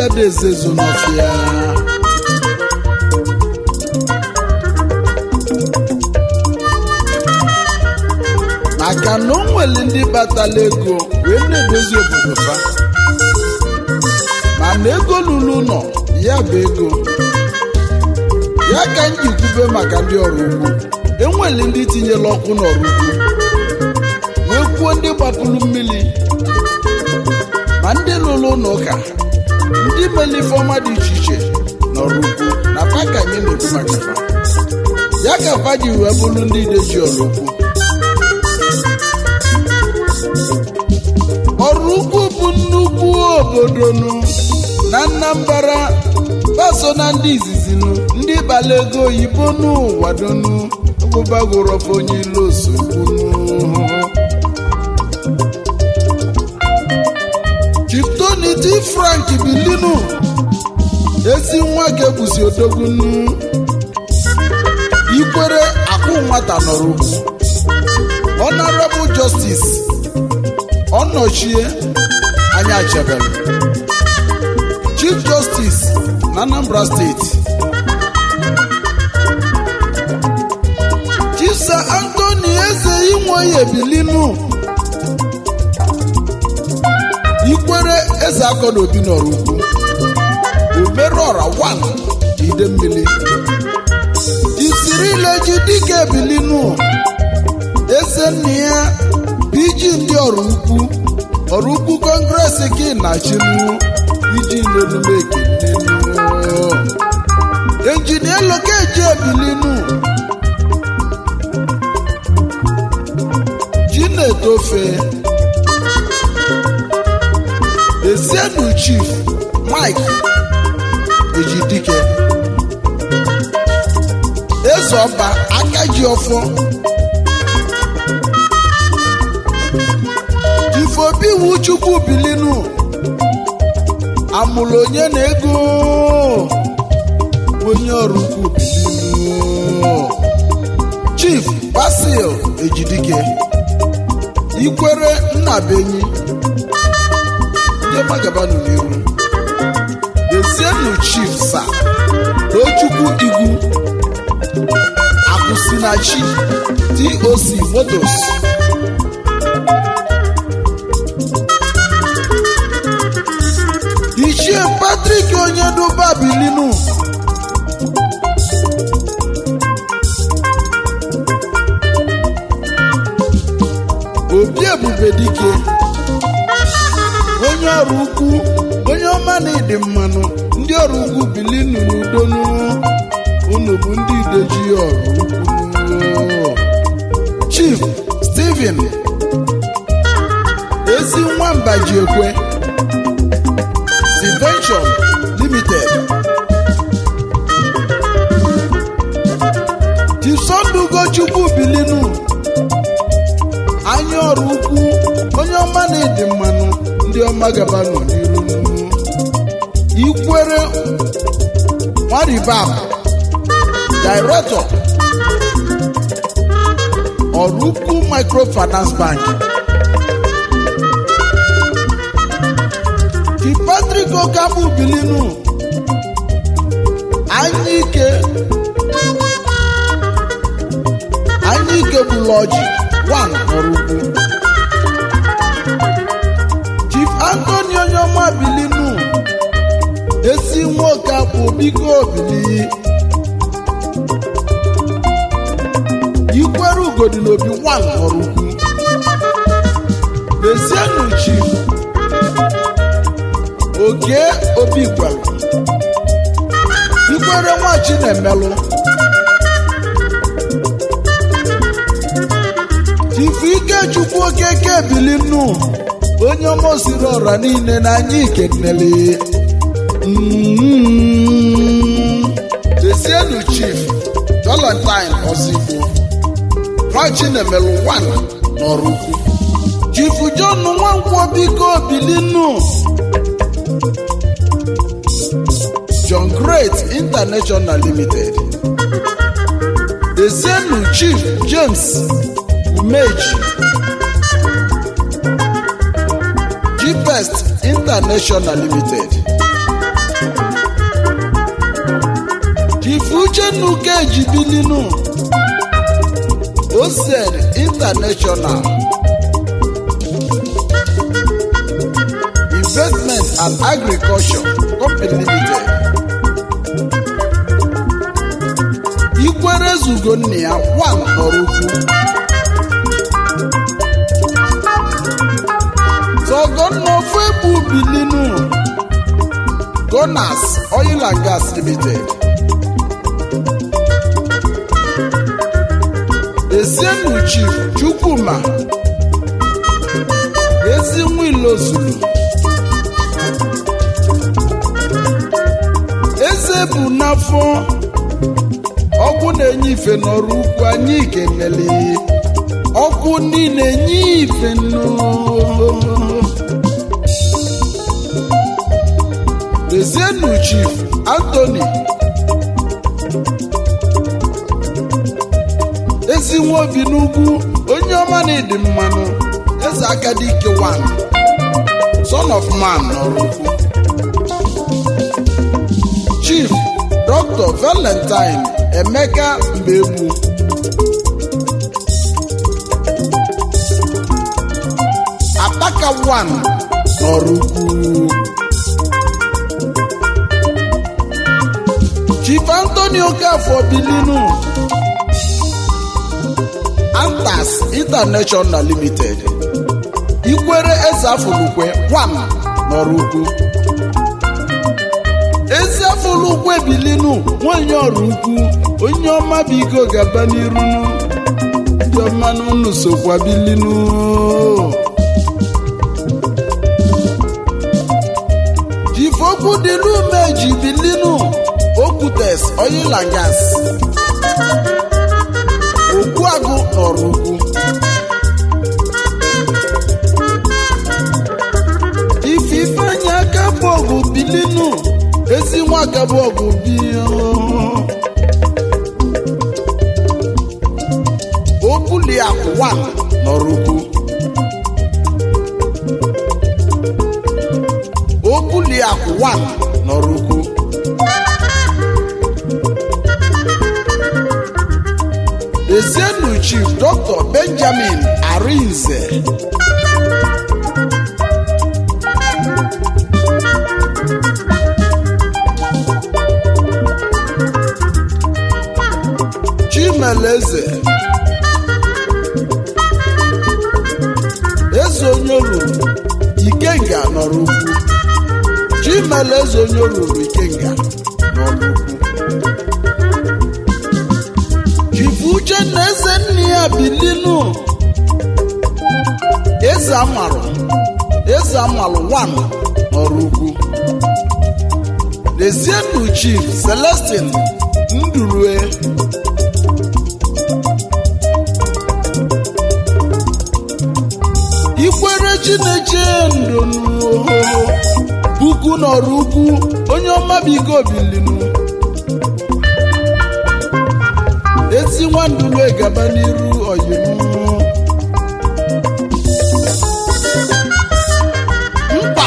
ezezu n'ọfịa maka na o nwere ndị batala ego wee na-edozi obodo fa mana ego lụrụ ụlọ ya bụ ego ya ka m ji kwube maka ndị ọrụ ugbo enwere ndị tinyela ọkụ n'ọrụ ugbo wee kwuo ndị gbapụrụ mmiri ma ndị lụrụ ụlọ ụka ndị mere ifeọma dị iche iche n'ọrụ ugbo na fa ka anyị na-ekwu maka fa ya ka fa ji wee bụrụ ndị ideji ọrụ ugbo ọrụ ugbo bụ nnukwu obodo nụ na Anambra paso na ndị izizi nụ ndị kpara ego oyibo n'ụwa donu ọgbụbagorofe onye ilo osogbu chiptoniti frank bilinu ezi nwa ga-ebusi odogbunu ikwere akụ nwata nọrọ ugwu honorable justice ọnọchie anya chebere chief justice na anambra steeti chisa antoni eze inwoye bilinu ikwere eze akọna obi n'ọrụ ugwu omerọra wan ide mmiri isirileji dike bilinu eze nna ya iji ndị ọrụ ukwu ọrụ ukwu kọngres gị na chinu iji n'omume ekenenu enjinia lokeji ebilinu ji na-etofe ezienu chief mike ejidike eze ọba aka ji ọfọ ifeobi iwu chukwu bilinu amụrụ onye na ego onye ọrụ ukwu bilinu chief basil ejidike ikwere nnabenyi ndị magabanụ n'iru dezienu chief sa tochukwu igwu akwụsịnachi toc motos ichie patrik onye duba bilinu obi ebube dike onye ọrụ ukwu onye ọma na ịdị mmanụ ndị ọrụ ugwu bilinu n'udonu unu bụ ndị ideji ọrụ ukwu chief steven ezi nwamba ji ekwe Invention Limited. Chisondu Ugochukwu Bilinu anya ọrụ ukwu onye ọma na-edi mmanụ ndị ọma gabanụ n'iru ikwere nwaribab Director ọrụ ukwu Microfinance Bank Ki Patrick Okabu Bilinu Anyike Anyike Buloji one Ọrụkwu Chief Anthony Onyoma Bilinu Esi nwoke abụ biko bili Ikwere ugodi n'obi one Ọrụkwu Esienu Chief oke obi gwara ikwere nwa chinemelụ chifu ikechukwu okeke bilinu onye ọmosiri ọra niile na anyị ikenele desienu chief valentine ozigbo nwa chinemelụ 1 n'ọrụ ukwu chifu john nwankwọ biko bilinu John Great International Limited. Ezenu Chief James Umeji. G-Best International Limited. uchennuka ejibilinu osed international investment and agriculture company limited ikwere zugo nna ya wan nọrọ ukwu tọgọnna ofu egbu bilinu gonas oil and gas limited esienu chief chukwuma ezi nwilo zulu eze bụ n'afọ ọkụ na-enye ife n'ọrụ ukwu anyị kenele ọkụ niile enye ife nnu Lezienu Chief Anthony ezi nwa obi n'ugwu onye ọma na ịdị mmanụ eze akadike one son of man nọrọ ukwu Chief Dr. Valentine Emeka Mbegbu Apaka one nọrọ ukwu Chief Anthony Okafor Bilinu Antas International Limited Ikwere Ezafulukwe One nọrọ ukwu Eziafulukwe Bilinu nwanyị ọrụ ukwu onye ọma biko gaba n'iru ndị ọma n'ụlọ sokwa Bilinu Chief Okwudilumeji Bilinu Okwutes Oil and Gas Ogbuagụ nọrọ ugwu ife ifeanyị aka bụ ọgụ bilinu ezi nwa aka bụ ọgụ bi Okwuliakụ one nọrọ ugwu Okwuliakụ one nọrọ ugwu Ezienu Chief Dr. Benjamin Arinze Chimeleze Eze onye ruru Ikenga nọrọ ukwu Chimeleze onye ruru Ikenga nọrọ ukwu Chifu Uchenna eze nne ya bilinu eze amalụ eze amalụ wan nọrọ ukwu Lezienu Chief Celestin Ndurue Ikwere Chineche ndonu puku nọrọ ukwu onye ọma bigo bilinu ezi nwandule gaba n'iru oyimu mkpa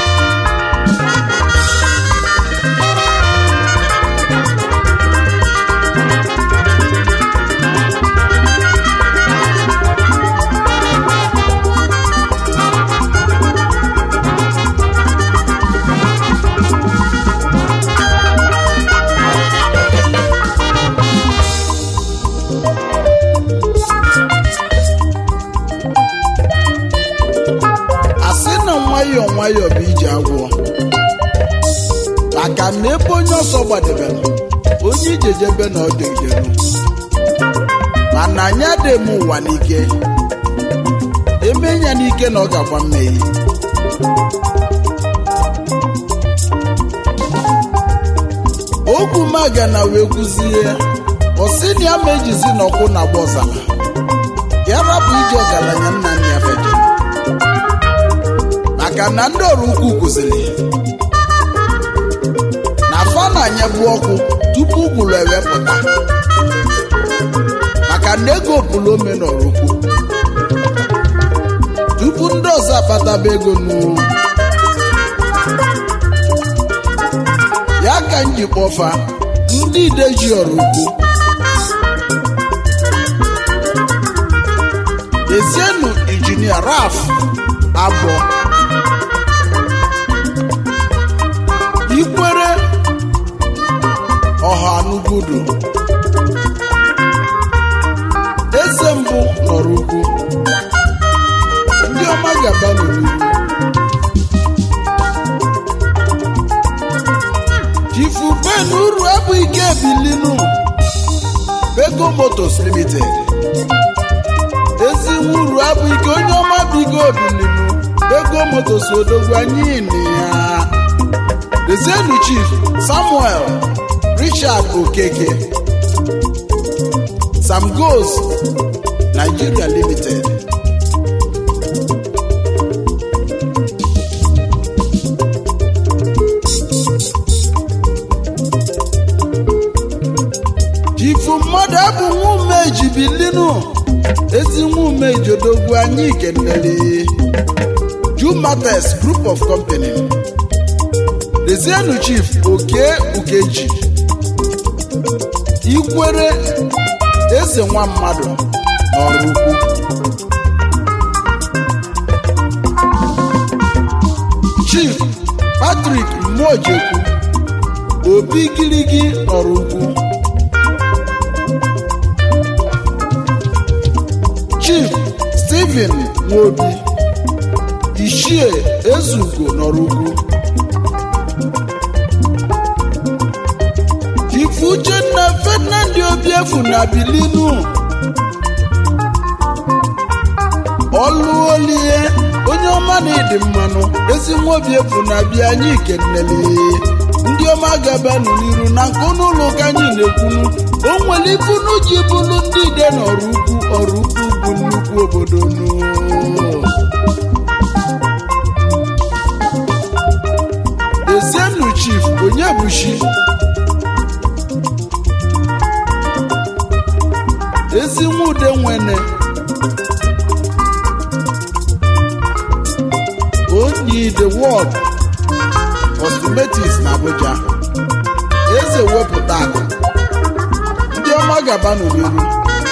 asị na nwayọọ nwayọọ bụ ije agwọ maka na ebe onye ọsọ gbadebere onye ijejebe na ọdụ ijelu mana anyị adịghị m ụwa n'ike eme ya n'ike na ọ ga-agba mmehie ogwu maga na wee kwuzie ọsị na ya ma ejizi n'ọkwụ na agba ọzara ya rapụ ije ọgaranya nna nna ya feje maka na ndị ọrụ ukwu kụziri na fa na-anyebu ọkụ tupu ụgwụrụ ewepụta maka na ego pụrụ ome n'ọrụ ukwu tupu ndị ọzọ akpataba ego n'uru ya ka m ji kpọfa ndị ide ji ọrụ ugwu ezienụ injinia raf abụọ ikwere ọha n'ugudu eze mbụ nọrọ ugwu ndị ọma gaba n'olu chifu ben uru abụ ike ebilinu bego motos limited ezi uru abụ ike onye ọma bigo obilinu bego motos odogwu anyị na ya Dezienu Chief Samuel Richard Okeke Sam Goes Nigeria Limited Chifu mmadụ abụ nwume ejibilinu ezi nwume ejodogwu anyị kenere Jumates Group of Company Dezienu Chief Oke Ukeji Ikwere Eze nwa mmadụ n'ọrụ ukwu Chief Patrick Mmojekwu Obi Girigi n'ọrụ ukwu Chief Stephen Nwobi Ishie Ezugo n'ọrụ ukwu Ifu Uchenna Ferdinand Obiefu na Bilinu ọlụolie onye ọma na ịdị mmanụ ezi nwa Obiefu na-abịa anyị kenele ndị ọma gabanụ n'iru na nke ụlọ ụka anyị na-ekwunu o nwere ifunu ji bụrụ ndị ide n'ọrụ ukwu ọrụ ukwu bụ nnukwu obodo nụ Ezienu Chief Onyebuchi ezi nwude nwene onyi the world cosmetics na Abuja eze wepụta akụ ndị ọma gaba n'oliru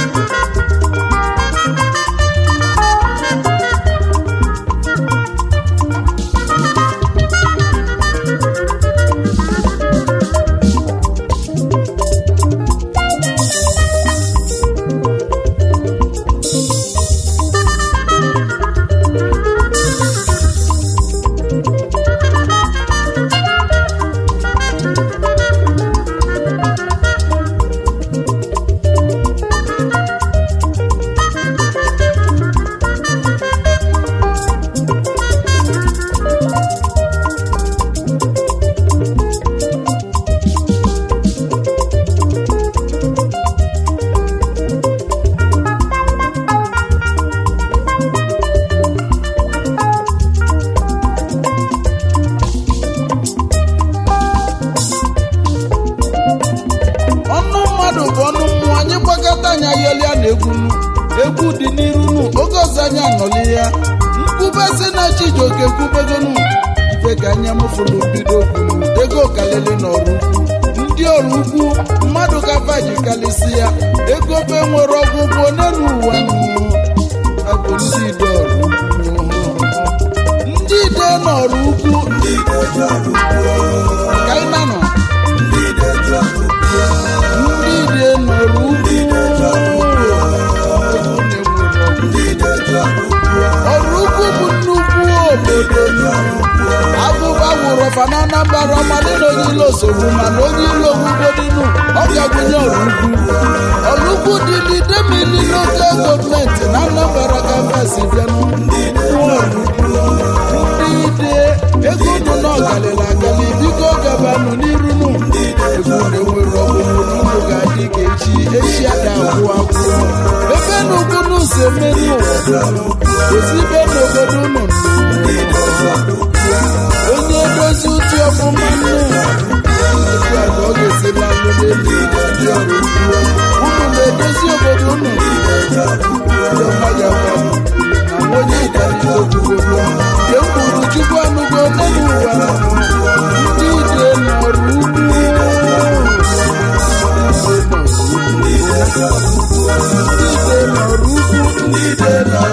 ọnụ mmadụ bụ ọnụ mmụọ anyị gbakọta anya yọlịa na egwu nu egwu dị n'iru nu oge ọzọ anyị anọli ya nkwube si na chijioke kwubegonu ife ka anya mụfụrụ bido kwunu ego kalili n'ọrụ ukwu ndị ọrụ ukwu mmadụ kafa ji kalisi ya ego be nwere ọgwụgwụ n'elu ụwa nụ abụ ndị ide ọrụ ukwu ndị ide n'ọrụ ukwu ka ị na nọ ndị ide nọrọ ugwu ọrụ ugwu bụ nnukwu obodo agụba wụrụ ọfa na anambra ọmadị na onye ilo osogbu mana onye ilo ogbugbo ọ ga-agụnye ọrụ ugwu ọrụ ugwu dị n'idemili lokal gọọmenti na anambra ka fasi bịanụ ndị ide ego nụ n'ọgalịla agali biko gabanụ n'irunu ego na-enwere ọgwụgwụ n'ụlọ ga-adị ka echi echi ada agwụ agwụ ebe na ugwu si emeri ụwa ozibe n'obodo unu onye dozi ụtụ ọfụma nnu etu a ka ọ ga-esi lalụ n'elu ndị ọrụ ugbo unu na-edozi obodo unu ndị ọma ya gwanụ na onye ịdalite okwugo nke m kwuru chukwu anụgo n'elu ụwa ndị ide n'ọrụ ugbo ndị ide na